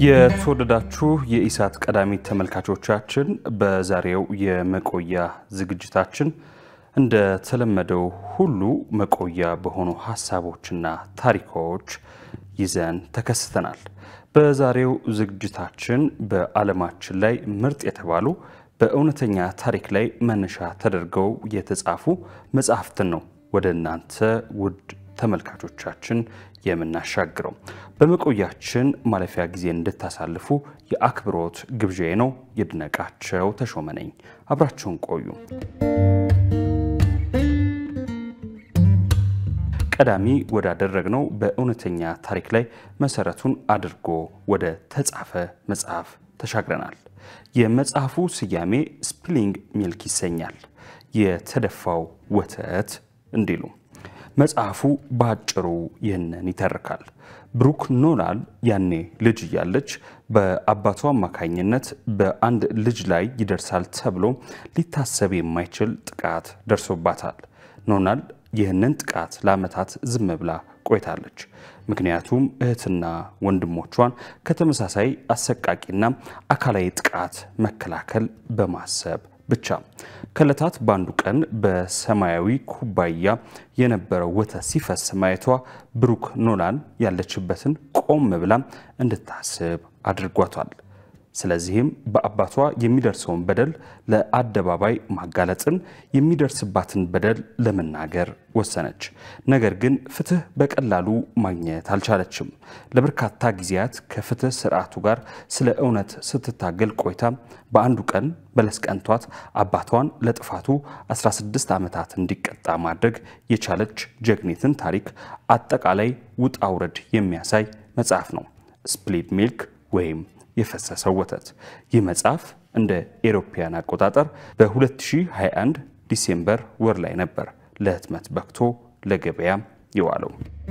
የተወደዳችሁ የኢሳት ቀዳሚ ተመልካቾቻችን በዛሬው የመቆያ ዝግጅታችን እንደተለመደው ሁሉ መቆያ በሆኑ ሀሳቦችና ታሪኮች ይዘን ተከስተናል። በዛሬው ዝግጅታችን በዓለማችን ላይ ምርጥ የተባሉ በእውነተኛ ታሪክ ላይ መነሻ ተደርገው የተጻፉ መጽሐፍትን ነው ወደ እናንተ ውድ ተመልካቾቻችን የምናሻግረው። በመቆያችን ማለፊያ ጊዜ እንድታሳልፉ የአክብሮት ግብዣዬ ነው። ይድነቃቸው ተሾመ ነኝ። አብራችሁን ቆዩ። ቀዳሚ ወዳደረግነው በእውነተኛ ታሪክ ላይ መሰረቱን አድርጎ ወደ ተጻፈ መጽሐፍ ተሻግረናል። የመጽሐፉ ስያሜ ስፒሊንግ ሚልክ ይሰኛል። የተደፋው ወተት እንዲሉ መጽሐፉ በአጭሩ ይህንን ይተርካል። ብሩክ ኖላል ያኔ ልጅ እያለች በአባቷ አማካኝነት በአንድ ልጅ ላይ ይደርሳል ተብሎ ሊታሰብ የማይችል ጥቃት ደርሶባታል። ኖላል ይህንን ጥቃት ለዓመታት ዝም ብላ ቆይታለች። ምክንያቱም እህትና ወንድሞቿን ከተመሳሳይ አሰቃቂና አካላዊ ጥቃት መከላከል በማሰብ ብቻ። ከዕለታት በአንዱ ቀን በሰማያዊ ኩባያ የነበረው ወተት ሲፈስ ማየቷ ብሩክ ኖላን ያለችበትን ቆም ብላ እንድታስብ አድርጓታል። ስለዚህም በአባቷ የሚደርሰውን በደል ለአደባባይ ማጋለጥን፣ የሚደርስባትን በደል ለመናገር ወሰነች። ነገር ግን ፍትህ በቀላሉ ማግኘት አልቻለችም። ለበርካታ ጊዜያት ከፍትህ ስርዓቱ ጋር ስለ እውነት ስትታገል ቆይታ በአንዱ ቀን በለስ ቀንቷት አባቷን ለጥፋቱ 16 ዓመታት እንዲቀጣ ማድረግ የቻለች ጀግኒትን ታሪክ አጠቃላይ ውጣ ውረድ የሚያሳይ መጽሐፍ ነው ስፕሊት ሚልክ ወይም የፈሰሰው ወተት። ይህ መጽሐፍ እንደ ኤሮፓያን አቆጣጠር በ2021 ዲሴምበር ወር ላይ ነበር ለህትመት በቅቶ ለገበያ የዋለው።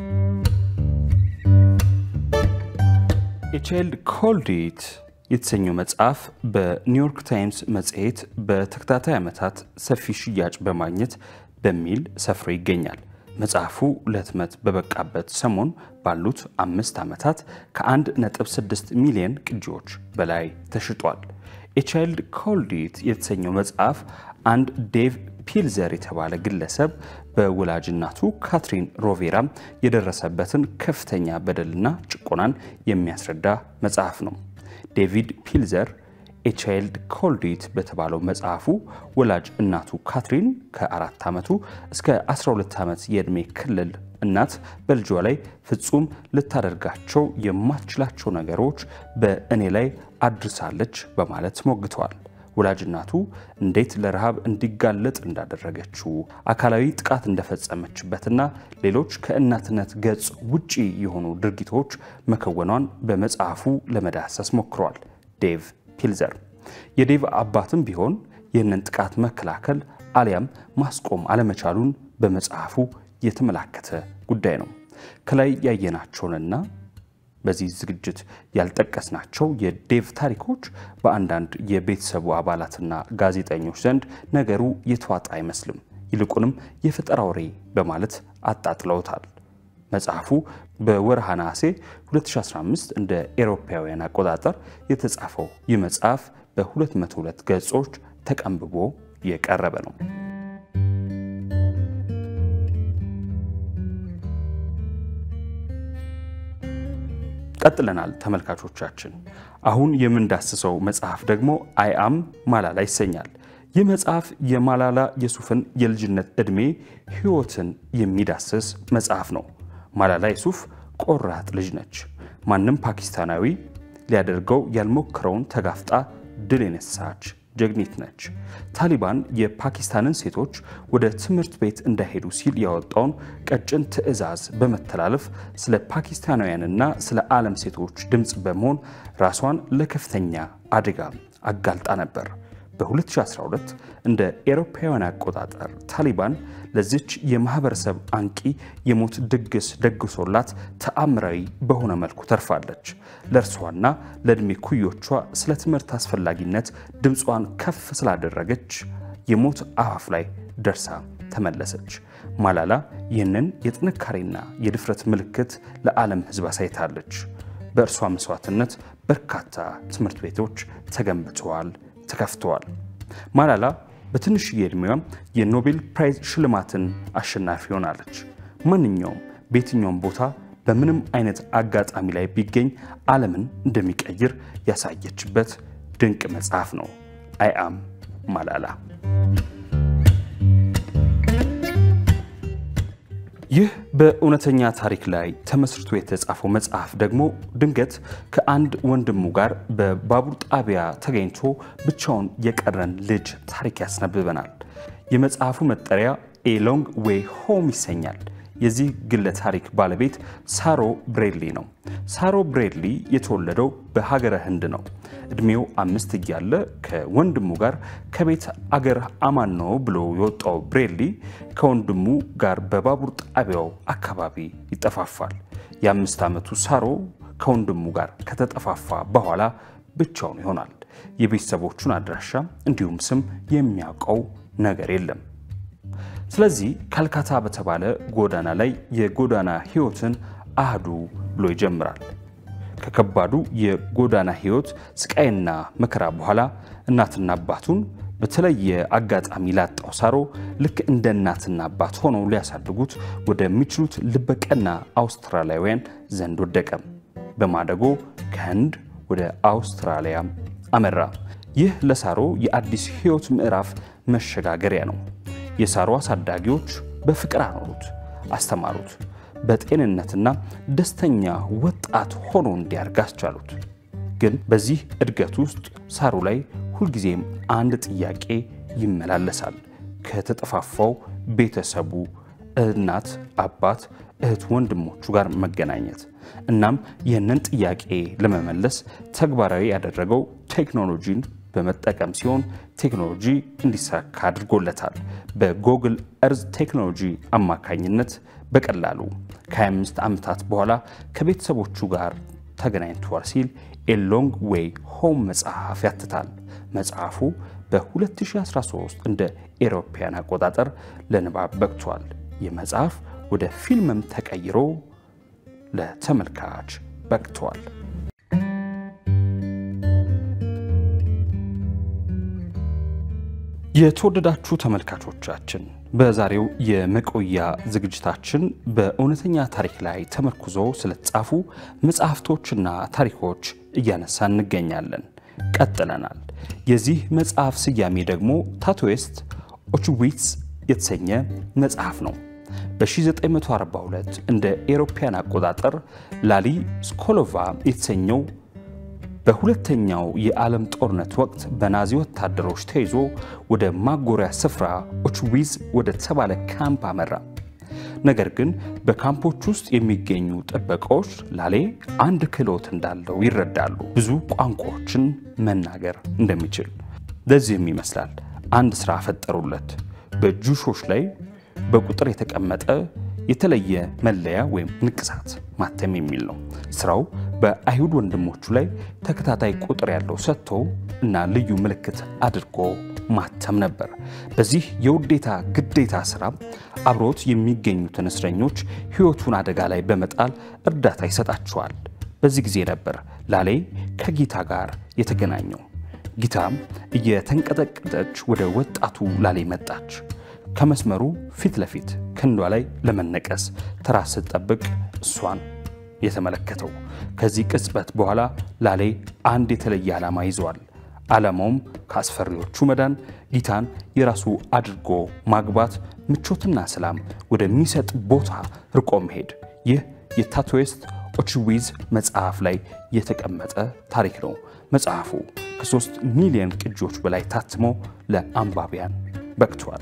የቻይልድ ኮልድ ኢት የተሰኘው መጽሐፍ በኒውዮርክ ታይምስ መጽሔት በተከታታይ ዓመታት ሰፊ ሽያጭ በማግኘት በሚል ሰፍሮ ይገኛል። መጽሐፉ ለህትመት በበቃበት ሰሞን ባሉት አምስት ዓመታት ከ1.6 ሚሊዮን ቅጂዎች በላይ ተሽጧል። የቻይልድ ኮልድ ኢት የተሰኘው መጽሐፍ አንድ ዴቭ ፒልዘር የተባለ ግለሰብ በወላጅ እናቱ ካትሪን ሮቬራ የደረሰበትን ከፍተኛ በደልና ጭቆናን የሚያስረዳ መጽሐፍ ነው። ዴቪድ ፒልዘር ኤቻይልድ ኮልድ ኢት በተባለው መጽሐፉ ወላጅ እናቱ ካትሪን ከአራት ዓመቱ እስከ 12 ዓመት የዕድሜ ክልል እናት በልጇ ላይ ፍጹም ልታደርጋቸው የማትችላቸው ነገሮች በእኔ ላይ አድርሳለች በማለት ሞግተዋል። ወላጅ እናቱ እንዴት ለረሃብ እንዲጋለጥ እንዳደረገችው፣ አካላዊ ጥቃት እንደፈጸመችበትና ሌሎች ከእናትነት ገጽ ውጪ የሆኑ ድርጊቶች መከወኗን በመጽሐፉ ለመዳሰስ ሞክሯል። ዴቭ ፒልዘር የዴቭ አባትም ቢሆን ይህንን ጥቃት መከላከል አሊያም ማስቆም አለመቻሉን በመጽሐፉ የተመላከተ ጉዳይ ነው። ከላይ ያየናቸውንና በዚህ ዝግጅት ያልጠቀስናቸው የዴቭ ታሪኮች በአንዳንድ የቤተሰቡ አባላትና ጋዜጠኞች ዘንድ ነገሩ የተዋጣ አይመስልም። ይልቁንም የፈጠራ ወሬ በማለት አጣጥለውታል። መጽሐፉ በወርሃ ነሐሴ 2015 እንደ ኤሮፓውያን አቆጣጠር የተጻፈው ይህ መጽሐፍ በ202 ገጾች ተቀንብቦ የቀረበ ነው። ቀጥለናል ተመልካቾቻችን። አሁን የምንዳስሰው መጽሐፍ ደግሞ አይአም ማላላ ይሰኛል። ይህ መጽሐፍ የማላላ የሱፍን የልጅነት ዕድሜ ሕይወትን የሚዳስስ መጽሐፍ ነው። ማላላ የሱፍ ቆራጥ ልጅ ነች። ማንም ፓኪስታናዊ ሊያደርገው ያልሞከረውን ተጋፍጣ ድል የነሳች ጀግኒት ነች። ታሊባን የፓኪስታንን ሴቶች ወደ ትምህርት ቤት እንዳይሄዱ ሲል ያወጣውን ቀጭን ትዕዛዝ በመተላለፍ ስለ ፓኪስታናውያንና ስለ ዓለም ሴቶች ድምፅ በመሆን ራሷን ለከፍተኛ አደጋ አጋልጣ ነበር። በ2012 እንደ ኤሮፓውያን አቆጣጠር ታሊባን ለዚች የማህበረሰብ አንቂ የሞት ድግስ ደግሶላት ተአምራዊ በሆነ መልኩ ተርፋለች። ለእርሷና ለዕድሜ ኩዮቿ ስለ ትምህርት አስፈላጊነት ድምጿን ከፍ ስላደረገች የሞት አፋፍ ላይ ደርሳ ተመለሰች። ማላላ ይህንን የጥንካሬና የድፍረት ምልክት ለዓለም ሕዝብ አሳይታለች። በእርሷ መስዋዕትነት በርካታ ትምህርት ቤቶች ተገንብተዋል፣ ተከፍተዋል። ማላላ በትንሽዬ ዕድሜዋም የኖቤል ፕራይዝ ሽልማትን አሸናፊ ሆናለች። ማንኛውም በየትኛውም ቦታ በምንም አይነት አጋጣሚ ላይ ቢገኝ ዓለምን እንደሚቀይር ያሳየችበት ድንቅ መጽሐፍ ነው አይ አም ማላላ። ይህ በእውነተኛ ታሪክ ላይ ተመስርቶ የተጻፈው መጽሐፍ ደግሞ ድንገት ከአንድ ወንድሙ ጋር በባቡር ጣቢያ ተገኝቶ ብቻውን የቀረን ልጅ ታሪክ ያስነብበናል። የመጽሐፉ መጠሪያ ኤ ሎንግ ዌይ ሆም ይሰኛል። የዚህ ግለ ታሪክ ባለቤት ሳሮ ብሬድሊ ነው። ሳሮ ብሬድሊ የተወለደው በሀገረ ህንድ ነው። እድሜው አምስት እያለ ከወንድሙ ጋር ከቤት አገር አማን ነው ብሎ የወጣው ብሬድሊ ከወንድሙ ጋር በባቡር ጣቢያው አካባቢ ይጠፋፋል። የአምስት ዓመቱ ሳሮ ከወንድሙ ጋር ከተጠፋፋ በኋላ ብቻውን ይሆናል። የቤተሰቦቹን አድራሻ እንዲሁም ስም የሚያውቀው ነገር የለም። ስለዚህ ካልካታ በተባለ ጎዳና ላይ የጎዳና ህይወትን አህዱ ብሎ ይጀምራል። ከከባዱ የጎዳና ህይወት ስቃይና መከራ በኋላ እናትና አባቱን በተለየ አጋጣሚ ላጣው ሳሮ ልክ እንደ እናትና አባት ሆነው ሊያሳድጉት ወደሚችሉት ልበቀና አውስትራሊያውያን ዘንድ ወደቀ። በማደጎ ከህንድ ወደ አውስትራሊያ አመራ። ይህ ለሳሮ የአዲስ ህይወት ምዕራፍ መሸጋገሪያ ነው። የሳሮ አሳዳጊዎች በፍቅር አኖሩት፣ አስተማሩት፣ በጤንነትና ደስተኛ ወጣት ሆኖ እንዲያድግ አስቻሉት። ግን በዚህ እድገት ውስጥ ሳሮ ላይ ሁልጊዜም አንድ ጥያቄ ይመላለሳል። ከተጠፋፋው ቤተሰቡ እናት፣ አባት፣ እህት፣ ወንድሞቹ ጋር መገናኘት። እናም ይህንን ጥያቄ ለመመለስ ተግባራዊ ያደረገው ቴክኖሎጂን በመጠቀም ሲሆን ቴክኖሎጂ እንዲሳካ አድርጎለታል። በጎግል እርዝ ቴክኖሎጂ አማካኝነት በቀላሉ ከ25 ዓመታት በኋላ ከቤተሰቦቹ ጋር ተገናኝቷል ሲል ኤ ሎንግ ዌይ ሆም መጽሐፍ ያትታል። መጽሐፉ በ2013 እንደ ኤሮፓያን አቆጣጠር ለንባብ በቅቷል። ይህ መጽሐፍ ወደ ፊልምም ተቀይሮ ለተመልካች በቅቷል። የተወደዳችሁ ተመልካቾቻችን በዛሬው የመቆያ ዝግጅታችን በእውነተኛ ታሪክ ላይ ተመርኩዞ ስለተጻፉ መጽሐፍቶችና ታሪኮች እያነሳ እንገኛለን። ቀጥለናል። የዚህ መጽሐፍ ስያሜ ደግሞ ታቶዌስት ኦችዊትስ የተሰኘ መጽሐፍ ነው። በ1942 እንደ ኤሮፓያን አቆጣጠር ላሊ ስኮሎቫ የተሰኘው በሁለተኛው የዓለም ጦርነት ወቅት በናዚ ወታደሮች ተይዞ ወደ ማጎሪያ ስፍራ ኦችዊዝ ወደ ተባለ ካምፕ አመራ። ነገር ግን በካምፖች ውስጥ የሚገኙ ጥበቃዎች ላሌ አንድ ክህሎት እንዳለው ይረዳሉ። ብዙ ቋንቋዎችን መናገር እንደሚችል። ለዚህም ይመስላል አንድ ሥራ ፈጠሩለት። በጁሾች ላይ በቁጥር የተቀመጠ የተለየ መለያ ወይም ንቅሳት ማተም የሚል ነው። ስራው በአይሁድ ወንድሞቹ ላይ ተከታታይ ቁጥር ያለው ሰጥቶ እና ልዩ ምልክት አድርጎ ማተም ነበር። በዚህ የውዴታ ግዴታ ስራ አብሮት የሚገኙትን እስረኞች ሕይወቱን አደጋ ላይ በመጣል እርዳታ ይሰጣቸዋል። በዚህ ጊዜ ነበር ላሌ ከጊታ ጋር የተገናኘው። ጊታም እየተንቀጠቀጠች ወደ ወጣቱ ላሌ መጣች። ከመስመሩ ፊት ለፊት ክንዷ ላይ ለመነቀስ ተራ ስትጠብቅ እሷን የተመለከተው። ከዚህ ቅጽበት በኋላ ላሌ አንድ የተለየ ዓላማ ይዘዋል። ዓላማውም ከአስፈሪዎቹ መዳን፣ ጊታን የራሱ አድርጎ ማግባት፣ ምቾትና ሰላም ወደሚሰጥ ቦታ ርቆ መሄድ። ይህ የታቶዌስት ኦችዊዝ መጽሐፍ ላይ የተቀመጠ ታሪክ ነው። መጽሐፉ ከሶስት ሚሊዮን ቅጂዎች በላይ ታትሞ ለአንባቢያን በቅቷል።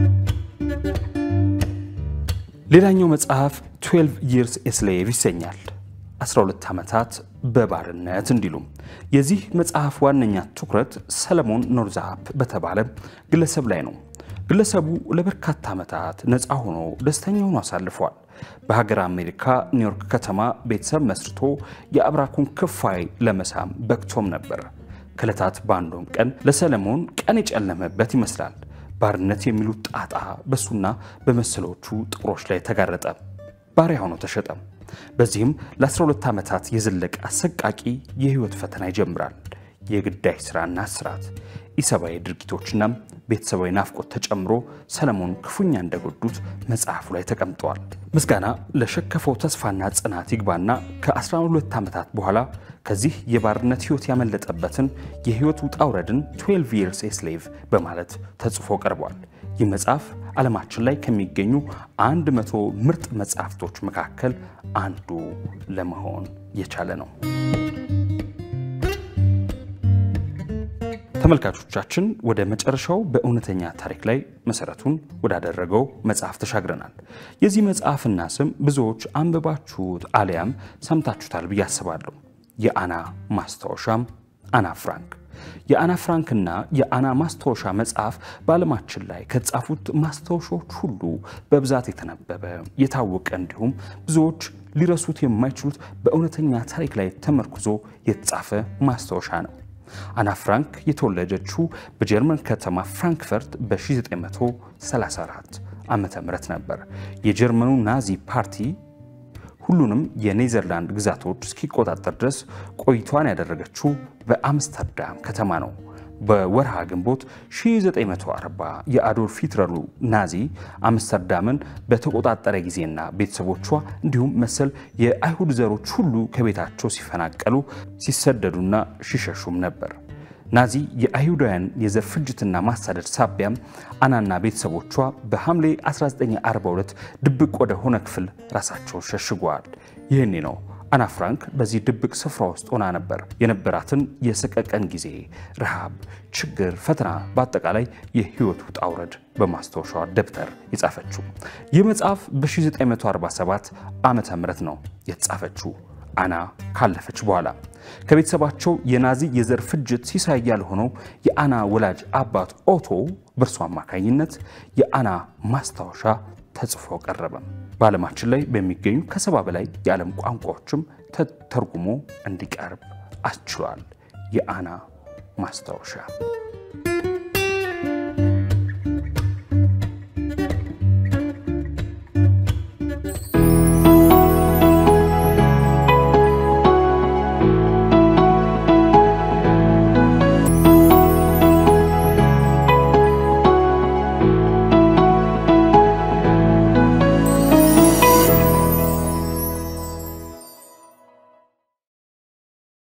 ሌላኛው መጽሐፍ 12 ይርስ ኤስሌቭ ይሰኛል። 12 ዓመታት በባርነት እንዲሉም። የዚህ መጽሐፍ ዋነኛ ትኩረት ሰለሞን ኖርዛፕ በተባለ ግለሰብ ላይ ነው። ግለሰቡ ለበርካታ ዓመታት ነፃ ሆኖ ደስተኛ ሆኖ አሳልፏል። በሀገር አሜሪካ ኒውዮርክ ከተማ ቤተሰብ መስርቶ የአብራኩን ክፋይ ለመሳም በቅቶም ነበር። ከዕለታት በአንዱም ቀን ለሰለሞን ቀን የጨለመበት ይመስላል። ባርነት የሚሉት ጣጣ በሱና በመሰሎቹ ጥቁሮች ላይ ተጋረጠ። ባሪያ ሆኖ ተሸጠ። በዚህም ለ12 ዓመታት የዘለቀ አሰቃቂ የህይወት ፈተና ይጀምራል። የግዳይ ስራና እስራት፣ ኢሰብአዊ ድርጊቶችና ቤተሰባዊ ናፍቆት ተጨምሮ ሰለሞን ክፉኛ እንደጎዱት መጽሐፉ ላይ ተቀምጠዋል። ምስጋና ለሸከፈው ተስፋና ጽናት ይግባና ከ12 ዓመታት በኋላ ከዚህ የባርነት ህይወት ያመለጠበትን የህይወት ውጣ ውረድን 12 years a slave በማለት ተጽፎ ቀርቧል። ይህ መጽሐፍ ዓለማችን ላይ ከሚገኙ አንድ መቶ ምርጥ መጽሐፍቶች መካከል አንዱ ለመሆን የቻለ ነው። ተመልካቾቻችን ወደ መጨረሻው በእውነተኛ ታሪክ ላይ መሰረቱን ወዳደረገው መጽሐፍ ተሻግረናል። የዚህ መጽሐፍና ስም ብዙዎች አንብባችሁት አሊያም ሰምታችሁታል ብዬ አስባለሁ። የአና ማስታወሻም አና ፍራንክ። የአና ፍራንክና የአና ማስታወሻ መጽሐፍ በዓለማችን ላይ ከተጻፉት ማስታወሻዎች ሁሉ በብዛት የተነበበ የታወቀ እንዲሁም ብዙዎች ሊረሱት የማይችሉት በእውነተኛ ታሪክ ላይ ተመርኩዞ የተጻፈ ማስታወሻ ነው። አና ፍራንክ የተወለደችው በጀርመን ከተማ ፍራንክፈርት በ1934 ዓመተ ምህረት ነበር። የጀርመኑ ናዚ ፓርቲ ሁሉንም የኔዘርላንድ ግዛቶች እስኪቆጣጠር ድረስ ቆይቷን ያደረገችው በአምስተርዳም ከተማ ነው። በወርሃ ግንቦት 1940 የአዶልፍ ሂትለሩ ናዚ አምስተርዳምን በተቆጣጠረ ጊዜና ቤተሰቦቿ እንዲሁም መሰል የአይሁድ ዘሮች ሁሉ ከቤታቸው ሲፈናቀሉ ሲሰደዱና ሲሸሹም ነበር። ናዚ የአይሁዳውያን የዘር ፍጅትና ማሳደድ ሳቢያም አናና ቤተሰቦቿ በሐምሌ 1942 ድብቅ ወደ ሆነ ክፍል ራሳቸውን ሸሽገዋል። ይህኔ ነው አና ፍራንክ በዚህ ድብቅ ስፍራ ውስጥ ሆና ነበር የነበራትን የሰቀቀን ጊዜ፣ ረሃብ፣ ችግር፣ ፈተና፣ በአጠቃላይ የህይወት ውጣ ውረድ በማስታወሻዋ ደብተር የጻፈችው። ይህ መጽሐፍ በ1947 ዓመተ ምህረት ነው የተጻፈችው አና ካለፈች በኋላ ከቤተሰባቸው የናዚ የዘር ፍጅት ሲሳይ ያልሆነው የአና ወላጅ አባት ኦቶ በእርሱ አማካኝነት የአና ማስታወሻ ተጽፎ ቀረበ። በዓለማችን ላይ በሚገኙ ከሰባ በላይ የዓለም ቋንቋዎችም ተተርጉሞ እንዲቀርብ አስችሏል። የአና ማስታወሻ